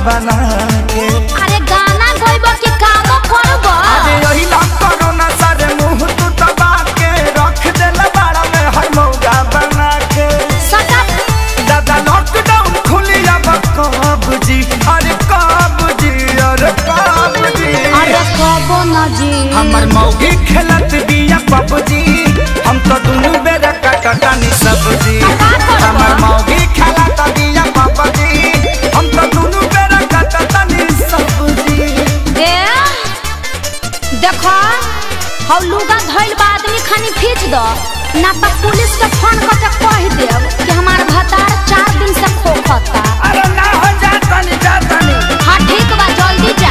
बना के अरे गाना गइबो कि कामो करबो अरे यही लम कोरोना सारे मुंह तू दबा के रख देल बाड़ा में हर मौगा बना के सटा दादा लॉकडाउन खुली अब कब जी अरे कब जी अरे कब जी अरे कबो न जी हमर मौगी खेलत बिया पबजी हम तो दुनू बेरा कटकानी सब्जी का करबो? हमर मौगी खेलत बिया पबजी हम तो दुनू बेरा कटकानी सब्जी ए देखो हौ लुगा धइल बा आदमी खानी खींच दो ना तो पुलिस के फोन करके कह देब कि हमार भतार चार दिन से खोखता अरे ना हो जातनी जातनी हाँ ठीक बा जल्दी जा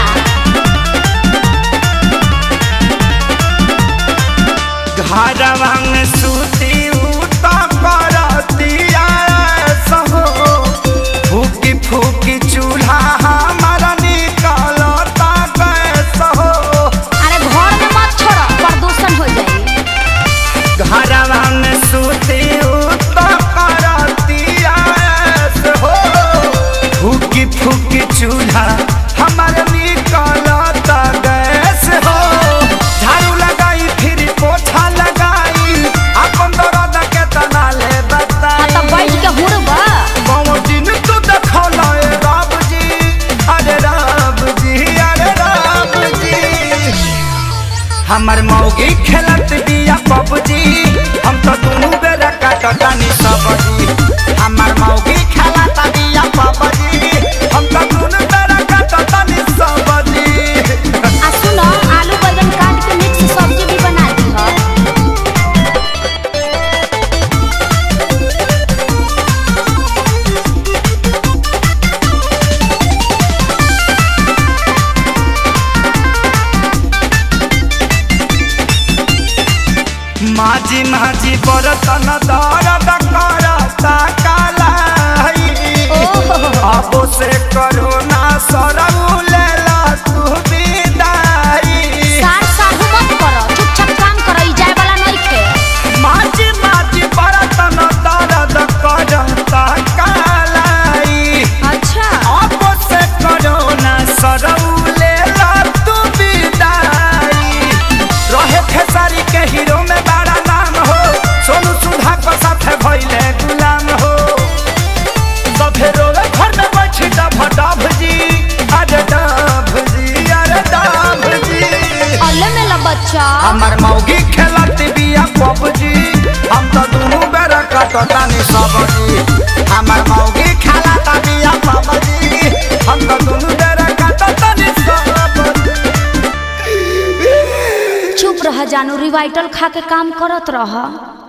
घरवा में सूती उता करतिया सहो फूकी फूकी चूल्हा हमारा निकलता कैसे हो अरे घर में मत छोड़ो प्रदूषण हो जाई घरवा में सूती उता करतिया हो फूकी फूकी चूल्हा हमारे निकलता गैस हो झाड़ू लगाई फिर पोछा लगाई अपन दर्द के तना ले हाँ बताई तो बैठ के हुड़बा बाबा दिन तू देखौला ए राम जी अरे राम जी अरे राम जी हमर मौगी खेलत बिया पबजी हम तो दुनू बेरा काटकानी सब्जी हमर मौगी खेलत बिया पबजी हम तो दुनू बेरा काटकानी सब्जी आ सुनो आलू बैंगन काट के मिक्स सब्जी भी बना दी हो माझी माझी बरतन दर्द करता कालाई अब से करोना सरऊ लेला तू विदाई सार साहू मत करो चुपचाप काम करो ई जाए वाला नहीं खे माझी माझी बरतन दर्द करता कालाई अच्छा अब से करोना सरऊ लेला तू विदाई रहे खेसारी के हीरो में बड़ा नाम हो सोनू सुधा को साथे भइले गुलाम हो सफे रोवे घर में बैठी डभ डभ जी अरे डभ जी अरे डभ जी अल्ले में ला बच्चा हमर मौगी खेलत बिया पबजी हम तो दुनू बेरा कटतानी सबजी हमर मौगी खेलत बिया पबजी हम तो दुनू बेरा कटतानी सबजी चुप रह जानू रिवाइटल खा के काम करत रह